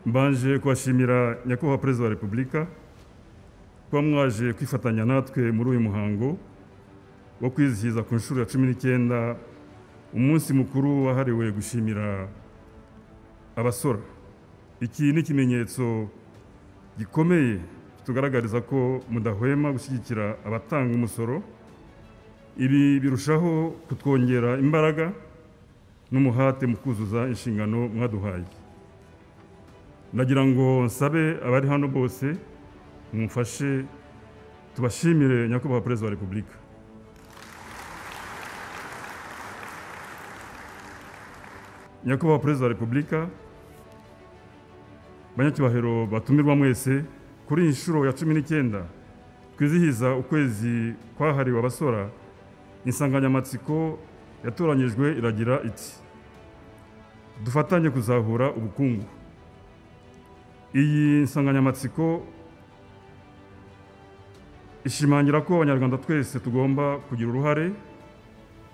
mbanje kubashimira nyakubahwa perezida wa repubulika kuba mwaje kwifatanya natwe muri uyu muhango wo kwizihiza ku nshuro ya cumi n'icyenda umunsi mukuru wahariwe gushimira abasora iki ni ikimenyetso gikomeye tugaragariza ko mudahwema gushyigikira abatanga umusoro ibi birushaho kutwongera imbaraga n'umuhate mu kuzuza inshingano mwaduhaye nagira ngo nsabe abari hano bose mumfashe tubashimire nyakubahwa perezida wa repubulika nyakubahwa perezida wa repubulika banyacyubahiro batumirwa mwese kuri iyi nshuro ya cumi n'icyenda twizihiza ukwezi kwahariwe abasora insanganyamatsiko yatoranyijwe iragira iti dufatanye kuzahura ubukungu iyi nsanganyamatsiko ishimangira ko abanyarwanda twese tugomba kugira uruhare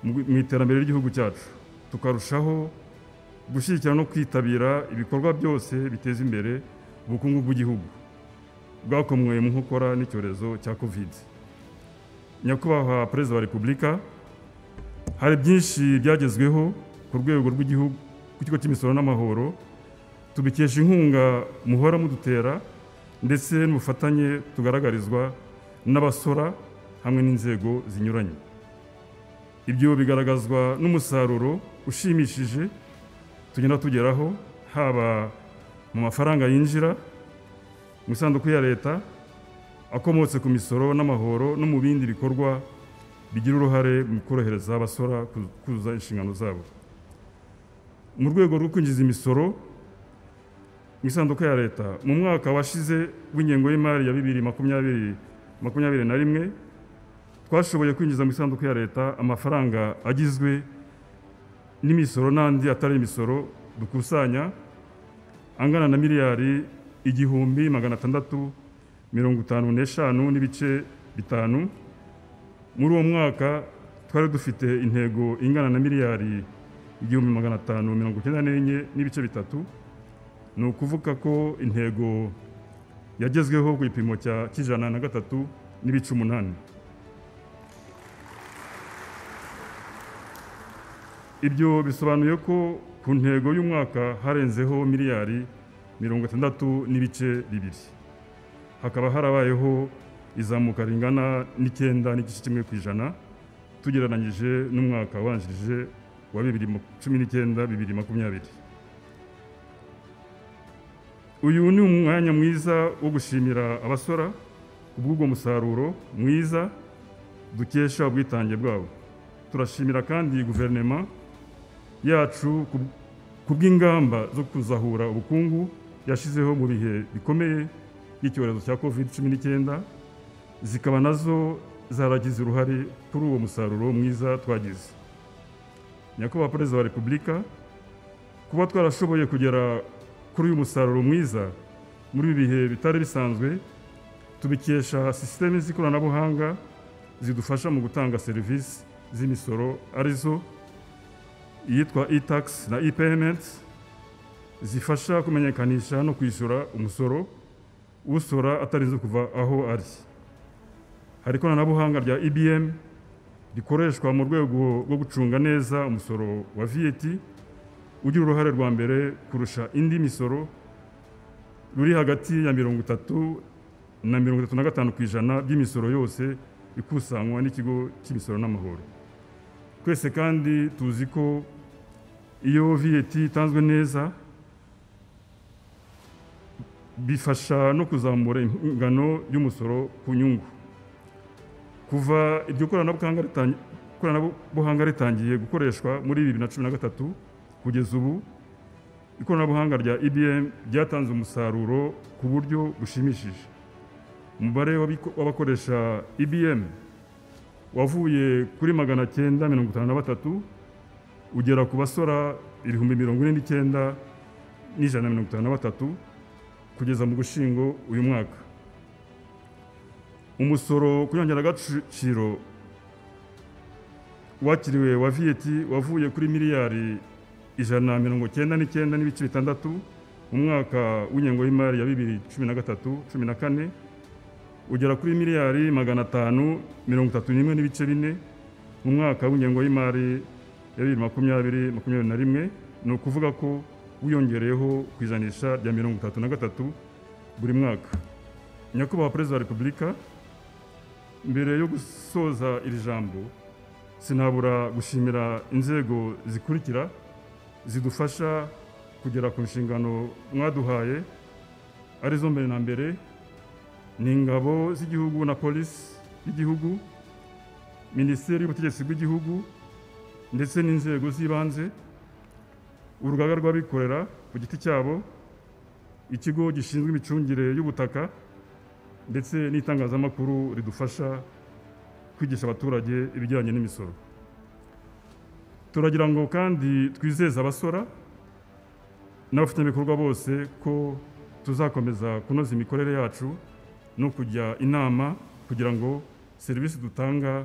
mu iterambere ry'igihugu cyacu tukarushaho gushyigikira no kwitabira ibikorwa byose biteza imbere ubukungu bw'igihugu bwakomwe mu nkokora n'icyorezo cya kovide nyakubahwa perezida wa repubulika hari byinshi byagezweho ku rwego rw'igihugu ku kigo cy'imisoro n'amahoro tubikesha inkunga muhora mudutera ndetse n'ubufatanye tugaragarizwa n'abasora hamwe n'inzego zinyuranye ibyo bigaragazwa n'umusaruro ushimishije tugenda tugeraho haba mu mafaranga yinjira mu isanduku ya leta akomotse ku misoro n'amahoro no mu bindi bikorwa bigira uruhare mu korohereza abasora kuzuza inshingano zabo mu rwego rwo kwinjiza imisoro mu isanduku ya leta mu mwaka washize w'ingengo y'imari ya bibiri makumyabiri makumyabiri na rimwe twashoboye kwinjiza mu isanduku ya leta amafaranga agizwe n'imisoro n'andi atari imisoro dukusanya angana na miliyari igihumbi magana atandatu mirongo itanu n'eshanu n'ibice bitanu muri uwo mwaka twari dufite intego ingana na miliyari igihumbi magana atanu mirongo icyenda n'enye n'ibice bitatu ni ukuvuga ko intego yagezweho ku gipimo cya kijana na gatatu n'ibice umunani ibyo bisobanuye ko ku ntego y'umwaka harenzeho miliyari mirongo itandatu n'ibice bibiri hakaba harabayeho izamuka ringana n'icyenda n'igice kimwe ku ijana tugereranyije n'umwaka wanjirije wa bibiri cumi n'icyenda bibiri makumyabiri uyu ni umwanya mwiza wo gushimira abasora kubw'ubwo musaruro mwiza dukesha ubwitange bwabo turashimira kandi guverinema yacu ku bw'ingamba zo kuzahura ubukungu yashyizeho mu bihe bikomeye by'icyorezo cya covid cumi n'icyenda zikaba nazo zaragize uruhare kuri uwo musaruro mwiza twagize nyakubahwa perezida wa repubulika kuba twarashoboye kugera kuri uyu musaruro mwiza muri ibi bihe bitari bisanzwe tubikesha sisiteme z'ikoranabuhanga zidufasha mu gutanga serivisi z'imisoro arizo iyitwa e-tax na e-payment zifasha kumenyekanisha no kwishyura umusoro usora atarinze kuva aho ari hari ikoranabuhanga rya ibm rikoreshwa mu rwego rwo gucunga neza umusoro wa vat ugira uruhare rwa mbere kurusha indi misoro ruri hagati ya mirongo itatu na mirongo itatu na gatanu ku ijana by'imisoro yose ikusanywa n'ikigo cy'imisoro n'amahoro twese kandi tuzi ko iyo viyeti itanzwe neza bifasha no kuzamura ingano y'umusoro ku nyungu kuva iryo koranabuhanga ritangiye gukoreshwa muri bibiri na cumi na gatatu kugeza ubu ikoranabuhanga rya ibm ryatanze umusaruro ku buryo bushimishije umubare w'abakoresha ibm wavuye kuri magana cyenda mirongo itanu na batatu ugera ku basora ibihumbi mirongo ine n'icyenda n'ijana na mirongo itanu na batatu kugeza mu gushingo uyu mwaka umusoro ku nyongeragaciro wakiriwe wa viyeti wavuye kuri miliyari ijana na mirongo cyenda n'icyenda n'ibice bitandatu mu mu mwaka w'ingengo y'imari ya bibiri cumi na gatatu cumi na kane ugera kuri miliyari magana atanu mirongo itatu n'imwe n'ibice bine mu mwaka w'ingengo y'imari ya bibiri makumyabiri makumyabiri na rimwe ni ukuvuga ko wiyongereyeho ku ijanisha rya mirongo itatu na gatatu buri mwaka nyakubahwa perezida wa repubulika mbere yo gusoza iri jambo sinabura gushimira inzego zikurikira zidufasha kugera ku nshingano mwaduhaye arizo mbere na mbere ni ingabo z'igihugu na polisi y'igihugu minisiteri y'ubutegetsi bw'igihugu ndetse n'inzego z'ibanze urugaga rw'abikorera ku giti cyabo ikigo gishinzwe imicungire y'ubutaka ndetse n'itangazamakuru ridufasha kwigisha abaturage ibijyanye n'imisoro turagira ngo kandi twizeze abasora n'abafatanyabikorwa bose ko tuzakomeza kunoza imikorere yacu no kujya inama kugira ngo serivisi dutanga